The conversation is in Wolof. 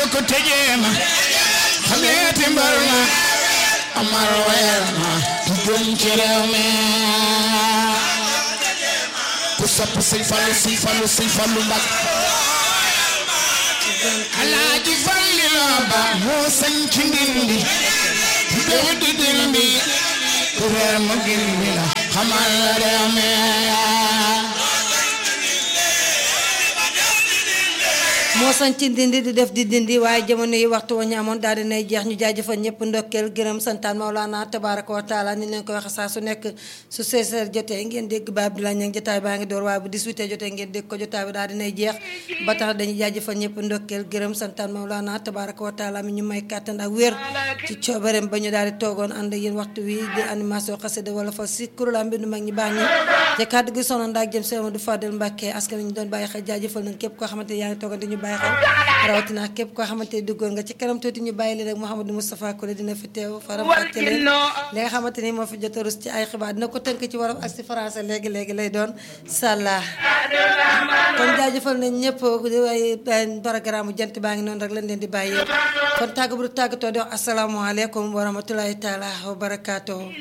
ko tëjee ma xameeti mbar ma amar weer ma gën ci réew mi ku sopp sëñ Fallu sëñ Fallu sëñ Fallu mbak alaaji falli loo ba moo sañ ci ndindi dëw di dindi ku reer ma gindi la xamal la réew mi moo sañ ci dindi di def di dindi waaye jamono yi waxtu wa ñu amoon daal dinay jeex ñu jaajëfal ñëpp ndokkeel gërëm santaan Maolana tabaraka wa taala ni leen ko waxe saa su nekk su 16h jotee ngeen dégg ba Abdoulaye Niang jotaay baa ngi door waaye bu 18h jotee ngeen dégg ko jotaay bi daal dinay jeex ba tax dañuy jaajëfal ñëpp ndokkeel gërëm santaan Maolana tabaraka wa taala mi ñu may kàttan ak wér ci coobareem ba ñu daal di toogoon ànd ak yéen waxtu wi di animation xasida wala fa si kuréel mbindu mag ñi baax ñi te kàddu gi sonoon ndaak jëm Sëriñ Amadou Fadel Mbacke askan wi ñu doon bàyyi xel jaajëfal nañ képp koo xamante yaa ngi toogoon di ñu bàyyi xel rawatina képp koo xamante ni duggoon nga ci kanam tuuti ñu bàyyi leen rek Mouhamadou Moustapha Kole dina fi teew faram fàcce leen li nga xamante ni moo fi jot a rus ci ay xibaar dina ko tënk ci wolof ak si français léegi léegi lay doon sàlla kon jaajëfal nañ ñëpp waaye programme jant baa ngi noonu rek lañ leen di bàyyee kon tàgg bu du tàggatoo di wax asalaamaaleykum wa rahmatulahi taala wa barakaatu